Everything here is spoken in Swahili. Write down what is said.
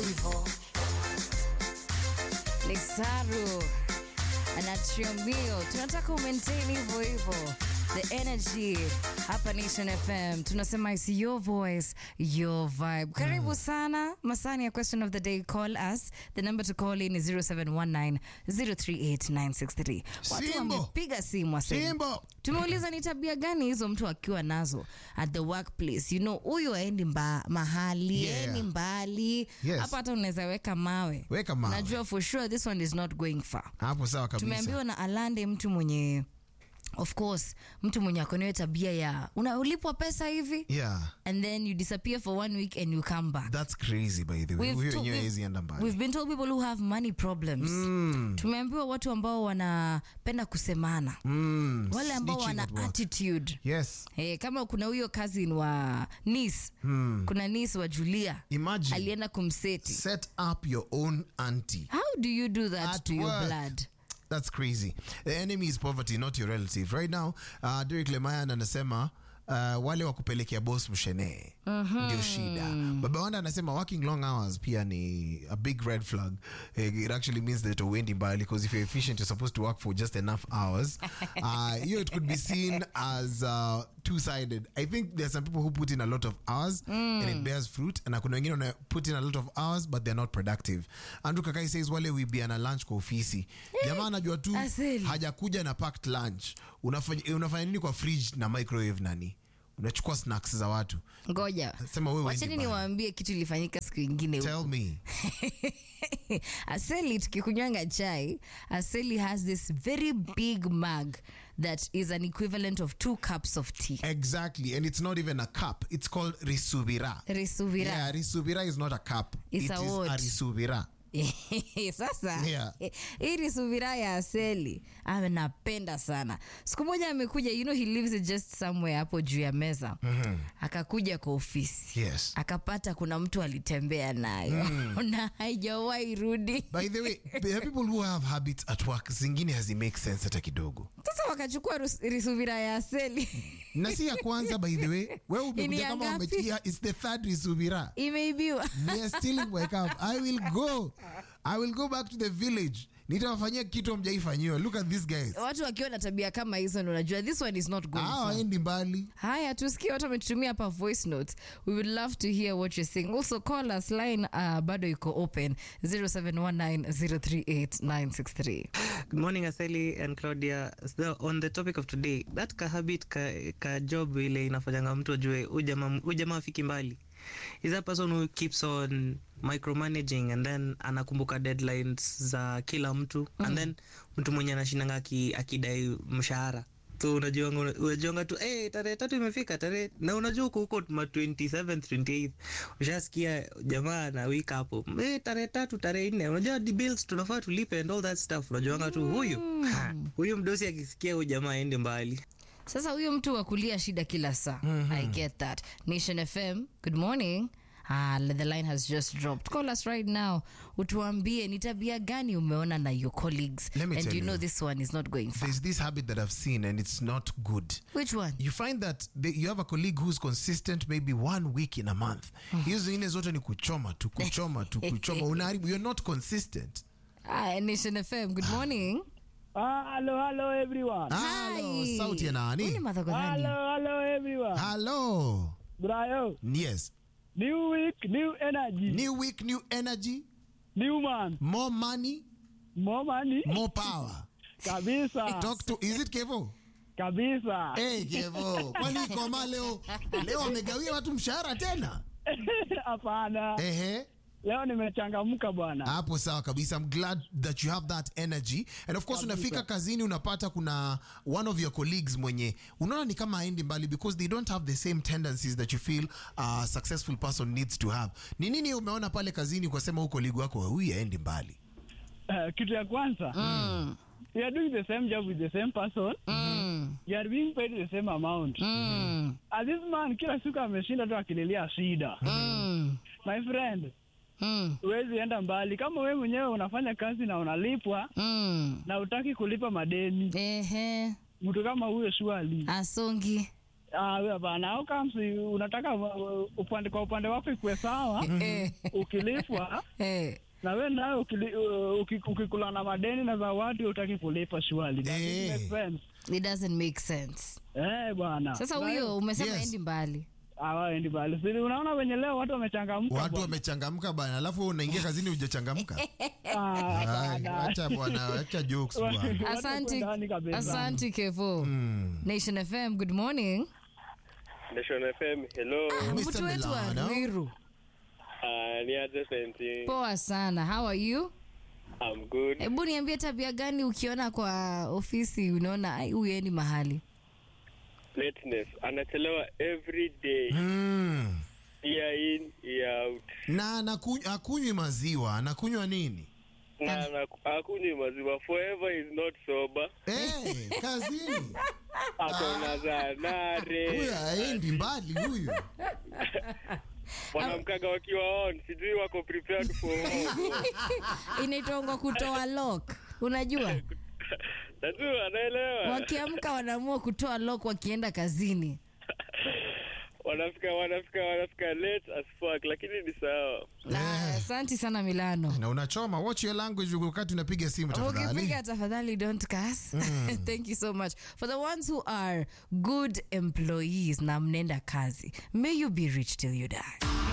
hivyo. Lisaru anatriambio, tunataka umaintain hivyo hivyo the energy hapa Nation FM tunasema is your voice your vibe. Karibu sana masani ya question of the day, call us. The number to call in is 0719 038963. Watu Simbo. wamepiga simu wasema Simbo. tumeuliza ni tabia gani hizo mtu akiwa nazo at the workplace you know huyu aendi mba, mahali Yeah. aendi mbali Yes. hapa hata unaweza weka mawe Weka mawe. najua for sure this one is not going far hapo sawa kabisa tumeambiwa na alande mtu mwenye of course mtu mwenye akonewe tabia ya unalipwa pesa hivi yeah and then you disappear for one week and you come back that's crazy by the way We've huyo to- wenyewe we've- hawezi enda mbali We've been told people who have money problems. Tumeambiwa watu ambao wanapenda kusemana, Mm, wale ambao snitching wana at work. attitude yes Hey, kama kuna huyo cousin wa nis kuna nis wa Julia Imagine. alienda kumseti. set up your own auntie How do you do that At to your work. blood? That's crazy. The enemy is poverty, not your relative. Right now, uh, Derek Lemayan anasema uh, wale wa kupelekea boss mshene ndio shida. Baba Wanda anasema working long hours pia ni a big red flag. Eh, It actually means that uendi mbali because if you're efficient you're supposed to work for just enough hours. Uh, hiyo it could be seen as uh, two-sided. I think there are some people who put in a lot of hours and it bears fruit and kuna wengine wana put in a lot of hours but they're not productive. Andrew Kakai says wale wibiana lunch kwa ofisi. Jamaa anajua tu Asili. hajakuja na packed lunch. Unafanya, unafanya nini kwa fridge na microwave nani? Unachukua snacks za watu. Ngoja, Sema wewe wacheni uendi mbali. niwaambie kitu ilifanyika siku ingine huko. Tell me. Aseli tukikunywanga chai, Aseli has this very big mug that is an equivalent of two cups of tea. Exactly. And it's not even a cup. It's called risubira. Risuvira. Yeah, risubira is not a cup. It's It a is what? a risubira. sasa Yeah. hii ni subira ya aseli anapenda sana siku moja amekuja you know he lives just somewhere hapo juu ya meza akakuja kwa ofisi Yes. akapata kuna mtu alitembea nayo na haijawahi rudi By the way, there are people who have habits at work zingine hazi make sense hata kidogo. sasa wakachukua rus- risuvira ya aseli Na si ya kwanza by the way. Wewe Ni umekuja ya kama ngapi? umetia it's the third risubira. imeibiwa They are stealing my cup. I will go. I will go back to the village. Nitawafanyia kitu mjaifanyiwa. Look at these guys. watu wakiwa na tabia kama hizo ndo unajua this one is not going Ah, far. waendi mbali. haya tusikie watu wametutumia hapa voice notes we would love to hear what you're saying also call us line uh, bado iko open 0719038963 Good morning, Aseli and Claudia. So, on the topic of today, that ka habit ka, ka job ile inafanyanga mtu ajue huyu jamaa huyu jamaa afiki mbali is that person who keeps on micromanaging and then anakumbuka deadlines za kila mtu and then mtu mwenye anashindanga aki- akidai mshahara so unajuanga unajuanga tu hey, tarehe tatu imefika tarehe na unajua huko huko ma 27 28 ushasikia jamaa na wika hapo hey, tarehe tatu tarehe nne unajua the bills tunafaa tulipe and all that stuff unajuanga tu huyu ha, huyu mdosi akisikia huyu jamaa aende mbali sasa huyo mtu wa kulia shida kila saa i get that nation fm good morning Ah, the line has just dropped call us right now utuambie ni tabia gani umeona na your colleagues Let me and tell you know you. this one is not going far There's this habit that I've seen and it's not good. which one You find that they, you have a colleague who's consistent maybe one week in a month. Hizo zingine zote ni kuchoma tu kuchoma tu kuchoma. Unaharibu. You're not consistent. ah, nation fm good morning Ah, hello, hello everyone. Hello, Hi. sauti ya Huyu ni nani? Martha Kothani. Hello, hello everyone. Hello. Brayo, Yes. new week, new energy, New week, new energy, new man, more money, more money. more power. Kabisa, Talk to is it Kevo? kabisa. Hey Kevo. Kwani koma leo leo wamegawia watu mshahara tena? Hapana, Ehe. leo nimechangamka bwana. hapo sawa kabisa i'm glad that you have that energy and of course unafika kazini unapata kuna one of your colleagues mwenye unaona ni kama aendi mbali because they don't have the same tendencies that you feel a successful person needs to have ni nini umeona pale kazini ukasema huko colleague wako huyu aendi mbali Uh, kitu ya kwanza, Mm, you are doing the same job with the same person. mm, You are being paid the same amount. mm, And this man kila siku ameshinda tu akililia shida. mm, My friend, mm, huwezi enda mbali kama wewe mwenyewe unafanya kazi na unalipwa mm. na utaki kulipa madeni. Ehe, Mtu kama huyo shwali asongi Ah, wewe bana, au kama si unataka uh, upande kwa upande wako ikuwe sawa, Eh, ukilipwa eh. na wewe nawe ukili- uh, uki- ukikula na madeni na zawadi utaki kulipa shwali. Does it Eh. make sense? It doesn't make sense. Eh, bwana. Sasa Na huyo umesema Yes. endi mbali. hawaendi mbali. Si unaona wenye leo watu wamechangamka. watu bwana. wamechangamka bana alafu unaingia kazini hujachangamka Ah, Ay, bwana. acha bwana acha jokes bwana Watu Asante, ndani kabisa. asante Kevo. Nation FM, good morning. Nation FM, hello. Mr. Mtu wetu wa Milano. Ruiru. Uh, ni aje senti. Poa sana. How are you? I'm good. Hebu niambie tabia gani ukiona kwa ofisi unaona ai huyu endi mahali. Lateness. Anachelewa every day. Mm. Year in, year out. na anakuny- akunywi maziwa anakunywa nini Na na- hakunywi maziwa. Forever is not sober. hey, kazini Akona za nare. huyu aendi mbali huyu Wanamkaga wakiwa on. Sijui wako prepared for what. Inaitwa kutoa lock. Unajua? Najua anaelewa. Wakiamka wanaamua kutoa lock wakienda kazini. Wanafika wanafika wanafika late as fuck lakini ni sawa. Na Asante sana Milano. na unachoma watch your language wakati unapiga simu tafadhali ukipiga tafadhali don't cuss thank you so much for the ones who are good employees na mnenda kazi may you be rich till you die